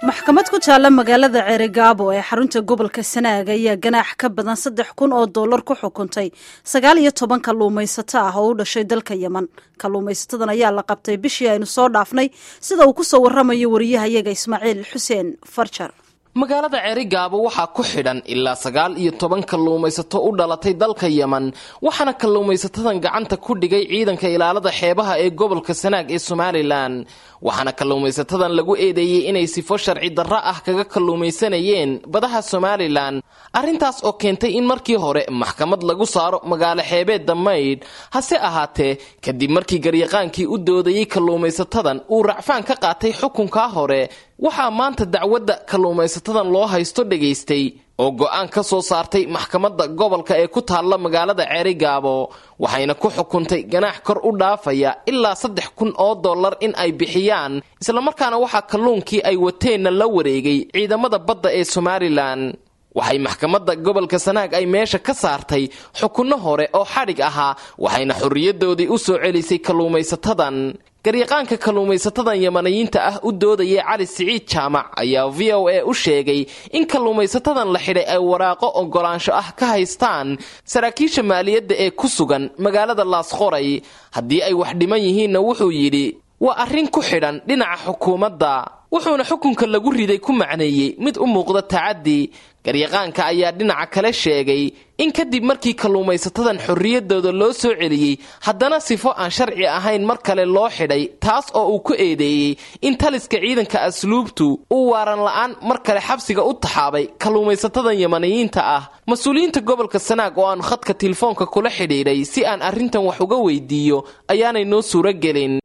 maxkamad ku taalla magaalada ceerigaabo ee xarunta gobolka sanaag ayaa ganaax ka badan saddex kun oo dollar ku xukuntay sagaal iyo toban kalluumaysato ah oo u dhashay dalka yeman kalluumaysatadan ayaa la qabtay bishii aynu soo dhaafnay sida uu ku soo warramayo wariyahayaga ismaaciil xuseen farjar magaalada ceerigaabo waxaa ku xidhan ilaa sagaal iyo toban kalluumaysato u dhalatay dalka yeman waxaana kalluumaysatadan gacanta ku dhigay ciidanka ilaalada xeebaha ee gobolka sanaag ee somalilan waxaana kalluumaysatadan lagu eedeeyey inay sifo sharci darro ah kaga kalluumaysanayeen badaha somalilan arrintaas oo keentay in markii hore maxkamad lagu saaro magaalo xeebeedda maydh hase ahaatee kadib markii garyaqaankii u doodayey kalluumaysatadan uu racfaan ka qaatay xukunkaa hore waxaa maanta dacwadda kalluumaysatadan loo haysto dhegaystay oo go'aan ka soo saartay maxkamadda gobolka ee ku taalla magaalada ceerigaabo waxayna ku xukuntay ganaax kor u dhaafaya ilaa saddex kun oo dollar in ay bixiyaan islamarkaana waxaa kalluunkii ay wateenna la wareegay ciidamada badda ee somalilan waxay maxkamadda gobolka sanaag ay meesha ka saartay xukunno hore oo xadhig ahaa waxayna xorriyadoodii u soo celisay kalluumaysatadan garyaqaanka kalluumaysatadan yamaniyiinta ah u doodayay cali siciid jaamac ayaa v o a u sheegay in kalluumaysatadan la xidhay ay waraaqo ogolaansho ah ka haystaan saraakiisha maaliyadda ee ku sugan magaalada laasqoray haddii ay wax dhiman yihiinna wuxuu yidhi waa arrin ku xidhan dhinaca xukuumadda wuxuuna xukunka lagu riday ku macneeyey mid u muuqda tacaddi garyaqaanka ayaa dhinaca kale sheegay in kadib markii kalluumaysatadan xorriyaddooda loo soo celiyey haddana sifo aan sharci ahayn mar kale loo xidhay taas oo uu ku eedeeyey in taliska ciidanka asluubtu uu waaran la'aan mar kale xabsiga u taxaabay kalluumaysatadan yamaniyiinta ah mas-uuliyiinta gobolka sanaag oo aan khadka telefoonka kula xidhiidhay si aan arrintan wax uga weydiiyo ayaanay noo suuro gelin